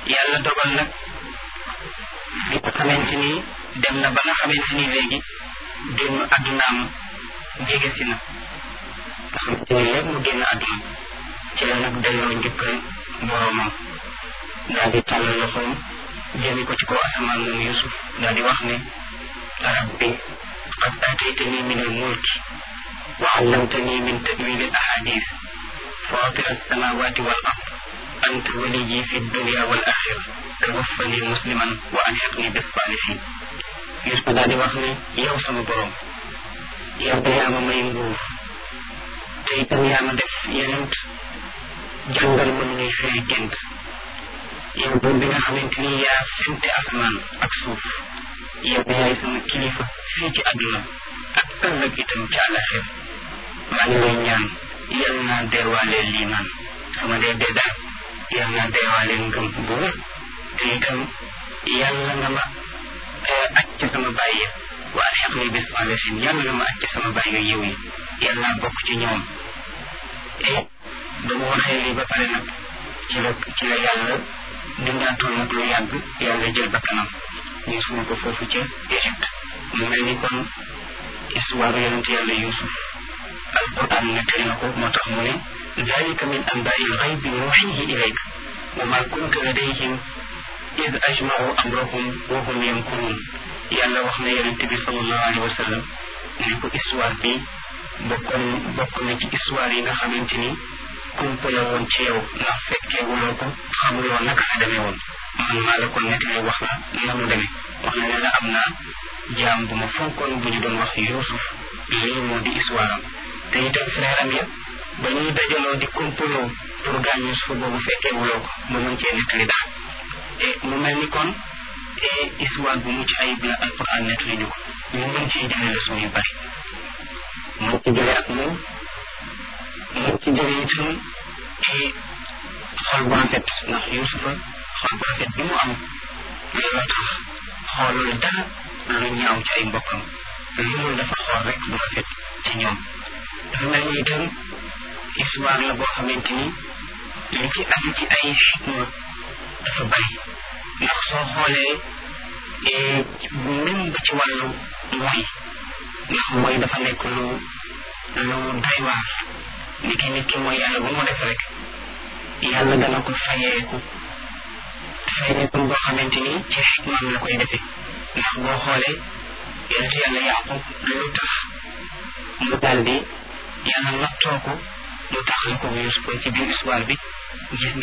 yàlla dogal nag li nga xamante ni dem na ba nga xamante ni léegi génn addunaam jege si na nga xamante ni léegi mu génn adduna ci la nag delloo njëkkal boroomam daal di tàllal loxoom jëmi ko ci kaw asamaan moom Yusuf daal di wax ne rabbi qad aataytani min al-mulki wa allamtani min ta'wili al-ahadith fatir as-samawati wal ard anta waliyyi fi dunya wal akhirah tawaffani musliman wa alhiqni bis salihin Yusuf daal di wax ne yow sama borom yow da yaa ma may nguur te itam yaa ma def yenent jàngal ma nu ñuy firi gént yow buur bi nga xamante ni yaa fente asamaan ak suuf yow da yaay sama kilifa fii ci àdduna ak ëllëg itam ci àllaxir maa ngi lay ñaan yal naa deewaaleel liimaan sama dee dee daal yal naa deewaaleel ngëm bu wér te itam yàlla nga ma aj ci sama bàyyi yëpp waa xeq ni bis salihin yàlla nga ma aj ci sama bàyyi yiw yi yal naa bokk ci ñoom et ba mu waxee lii ba pare nag ci la ci la yàlla dundaatul nag lu yàgg yàlla jël bakkanam ñu suul ko foofu ca Égypte mu mel ni kon histoire yonent yàlla Yuusuf alquran nettali na ko moo tax mu ne dalika min anbaai lxaybi nuuxihi ilayk wa ma kunta ladayhim id ajmau amrahum wa hum yamkurun yàlla wax na yonent bi sallallahu alayhi wa sallam ne ko histoire bi bokkoon bokk na ci histoire yi nga xamante ni kumpa la woon ci yow ndax fekkee wuloo ko xamuloo naka la demee woon man maa la ko nettali wax la na mu demee wax na ne la am naa jaam bu ma fonkoon bu ñu doon wax Yuusuf lii moo di histoire am te itam frère am yëpp ba ñuy dajaloo di kumpaloo pour gaañ Yuusuf boobu fekkee wuloo ko mu mën cee nettali daal te mu mel ni kon histoire bu mucc ayib la alquran nettali ñu ko ñu mën ciy jëlee leçon yu bari mën ci jëlee ak moom mën ci jëlee itam xol bu rafet ndax Yuusufa xol bu rafet bi mu am looloo tax xoolul dara lu ñaaw ci ay mbokkam lu mu dafa xool rek lu rafet ci ñoom dafa mel ni itam histoire la boo xamante ni li ci am ci ay xikma dafa bari ndax soo xoolee même ba ci wàllu mooy ndax mooy dafa nekk lu lu doy waar nit ki nit ki mooy yàlla bu mu def rek yàlla dana ko fayeeku fayeeku boo xamante ni ci xikmaam la koy defee ndax boo xoolee yonent yàlla yaqub lu tax mu daal di yàlla nattoo ko mu taxal ko Yuusuf ci biir histoire bi gis